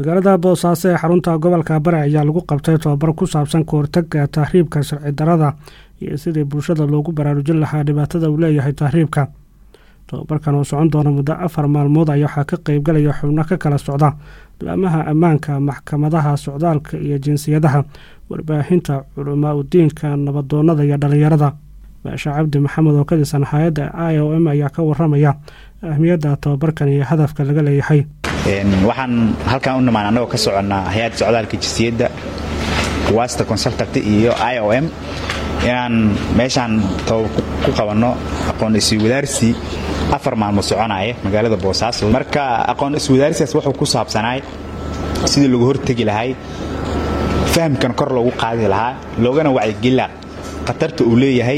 magaalada boosaaso ee xarunta gobolka bari ayaa lagu qabtay tobabar ku saabsan kahortaga tahriibka sharci darada iyo sidii bulshada loogu baraarujin lahaa dhibaatada uu leeyahay tahriibka tobabarkan oo socon doona muddo afar maalmood ayaa waxaa ka qeybgalaya xubno ka kala socda laamaha ammaanka maxkamadaha socdaalka iyo jinsiyadaha warbaahinta culamaa udiinka nabadoonada iyo dhalinyarada baasha cabdi maxamed oo ka tirsan hay-adda i o m ayaa ka waramaya ahmiyadda tobabarkan iyo hadafka laga leeyahay waxaan halkan u nimaan annagoo ka soconnaa hay-adda socdaalka jinsiyadda wasta consultact iyo i o m inaan meeshaan ku qabanno aqoon iswadaarsi afar maalmood soconaya magaalada boosaaso marka aqoon iswadaarsigaas wuxuu ku saabsanaay sidii lagu hortegi lahay fahamkan kor loogu qaadi lahaa loogana wacyigelila khatarta uu leeyahay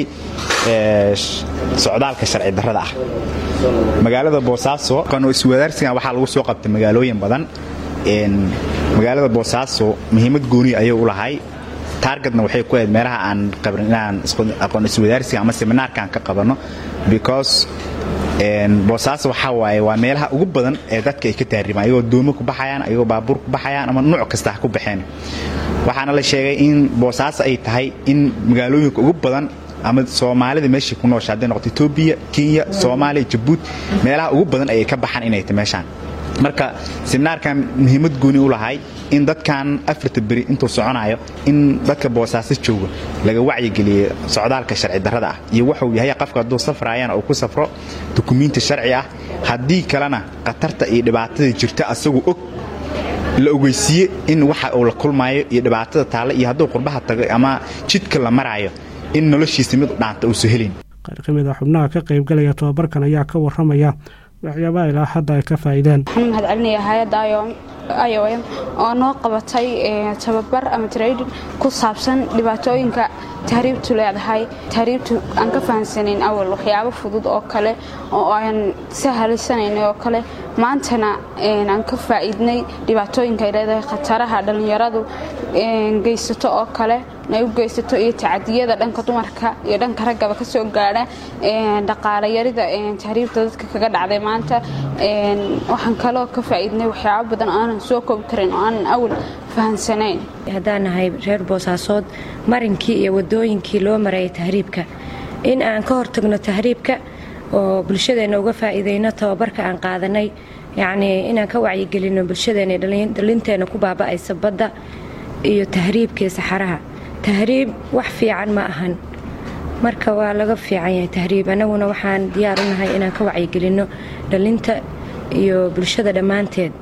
socdaalka sharci darrada ah magaalada boosaaso aqoon iswadaarsigan waxaa lagu soo qabtay magaalooyin badan magaalada boosaaso muhiimad gooni ayuu u lahay taargetna waxay ku ahayd meelaha aan qabrin inaan aqoon iswadaarsiga ama seminaarkaan ka qabanno because boosaaso waxaa waaye waa meelaha ugu badan ee dadka ay ka taarimaan ayagoo doomo ku baxayaan ayagoo baabuur ku baxayaan ama nuuc kasta ha ku baxeen waxaana la sheegay in boosaaso ay tahay in magaalooyinka ugu badan ama soomaalida meeshai ku noosha hadday noqoto etoobiya kenya soomaaliya jabuuti meelaha ugu badan ayay ka baxaan inay tahy meeshaan marka seminaarkan muhiimad gooni u lahay in dadkan afarta beri intuu soconayo in dadka boosaaso jooga laga wacyigeliye socdaalka sharci darrada ah iyo wuxuu yahay qofka hadduu safraayana uu ku safro dukumiinti sharci ah haddii kalena khatarta iyo dhibaatada jirta asagu og la ogeysiiye in waxa uu la kulmaayo iyo dhibaatada taale iyo hadduu qurbaha tago ama jidka la maraayo in noloshiisa mid u dhaanta uusa helin qaar ka mid a xubnaha ka qaybgalaya tobabarkan ayaa ka waramaya waxyaabaha ilaa hadda ay ka faa'iideen waxaan mahad celinaya hay-adda i o m oo noo qabatay tababar ama traydin ku saabsan dhibaatooyinka tahriibtu leedahay tahriibtu aan ka fahamsanayn awal waxyaabo fudud oo kale oo aan sahalisanayn oo kale maantana aan ka faa'iidnay dhibaatooyinka ay leedahay khataraha dhallinyaradu geysato oo kale ay u geysato iyo tacadiyada dhanka dumarka iyo dhanka raggaba ka soo gaadha dhaqaalayarida tahriibta dadka kaga dhacday maanta waxaan kaloo ka faa'iidnay waxyaabo badan oo aanan soo koobi karin oo aanan awal fahansanayn haddaan nahay reer boosaasood marinkii iyo wadooyinkii loo marayay tahriibka in aan ka hortagno tahriibka oo bulshadeenna uga faa'iidayno tababarka aan qaadanay yacnii inaan ka wacyigelinno bulshadeenna dhalinteenna ku baaba'aysa badda iyo tahriibkii saxaraha tahriib wax fiican ma ahan marka waa laga fiican yahay tahriib annaguna waxaan diyaar u nahay inaan ka wacyigelinno dhalinta iyo bulshada dhammaanteed